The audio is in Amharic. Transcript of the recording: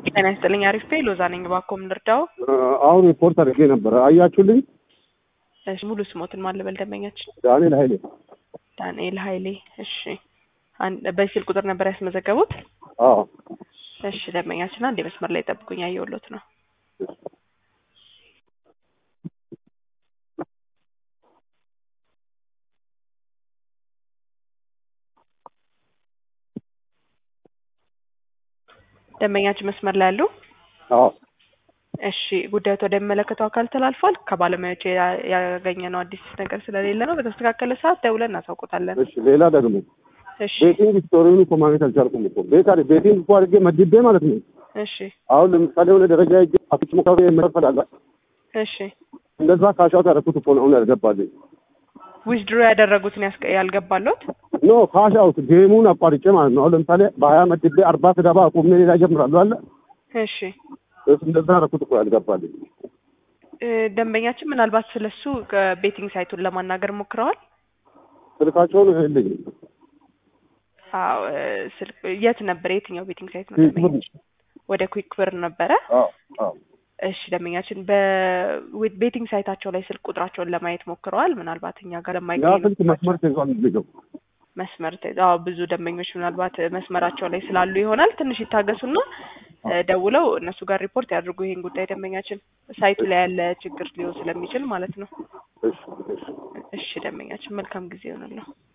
ጤና ይስጥልኝ። አሪፍ ፔ ሎዛ ነኝ። እባክዎ ምን ልርዳው? አሁን ሪፖርት አድርጌ ነበረ። አያችሁልኝ? እሺ ሙሉ ስሞትን ማን ልበል? ደንበኛችን ዳንኤል ኃይሌ። ዳንኤል ኃይሌ። እሺ አን- በዚህ ስልክ ቁጥር ነበር ያስመዘገቡት? አዎ እሺ ደንበኛችን አንድ የመስመር ላይ ጠብቁኝ፣ አየሁሎት ነው። ደንበኛችን መስመር ላይ ያሉ አዎ እሺ ጉዳዩ ወደሚመለከተው አካል ተላልፏል። ከባለሙያዎች ያ- ያገኘነው አዲስ ነገር ስለሌለ ነው። በተስተካከለ ሰዓት ደውለን እናሳውቆታለን። እሺ። ሌላ ደግሞ እሺ ቤቲንግ ስቶሪውን እኮ ማግኘት አልቻልኩም እኮ ቤት አለ ቤቲንግ እኮ አድርጌ መድቤ ማለት ነው። እሺ አሁን ለምሳሌ የሆነ ደረጃ ሄጄ አፍጭ ሙካቤ የመፈላላ እሺ እንደዛ ካሻውት ያደረኩት እኮ ነው አሁን ያልገባልኝ። ዊዝድሮ ያደረጉትን ያስቀ- ያልገባሎት ኖ ካሽ አውት ጌሙን አቋርጬ ማለት ነው። አሁን ለምሳሌ በሀያ መድቤ አርባ ስገባ አቁሜ ሌላ ጀምራለሁ አለ እሺ እሱ እንደዛ ያደረኩት እኮ ያልገባልኝ። እ፣ ደንበኛችን ምናልባት ስለሱ ከቤቲንግ ሳይቱን ለማናገር ሞክረዋል። ስልካቸውን የለኝም። አዎ እ፣ ስልክ የት ነበር? የትኛው ቤቲንግ ሳይት ነው? ኩዊክ ብር። ደንበኛችን ወደ ኩዊክ ብር ነበረ። አዎ አዎ እሺ ደንበኛችን በቤቲንግ ሳይታቸው ላይ ስልክ ቁጥራቸውን ለማየት ሞክረዋል። ምናልባት እኛ ጋር ያ ለማይገኝ ስልክ መስመር ተይዟል ልጅው መስመር ተይዞ አዎ ብዙ ደንበኞች ምናልባት መስመራቸው ላይ ስላሉ ይሆናል። ትንሽ ይታገሱና እ፣ ደውለው እነሱ ጋር ሪፖርት ያድርጉ ይሄን ጉዳይ ደንበኛችን ሳይቱ ላይ ያለ ችግር ሊሆን ስለሚችል ማለት ነው። እሺ እሺ እሺ ደንበኛችን መልካም ጊዜ ይሆንልዎ።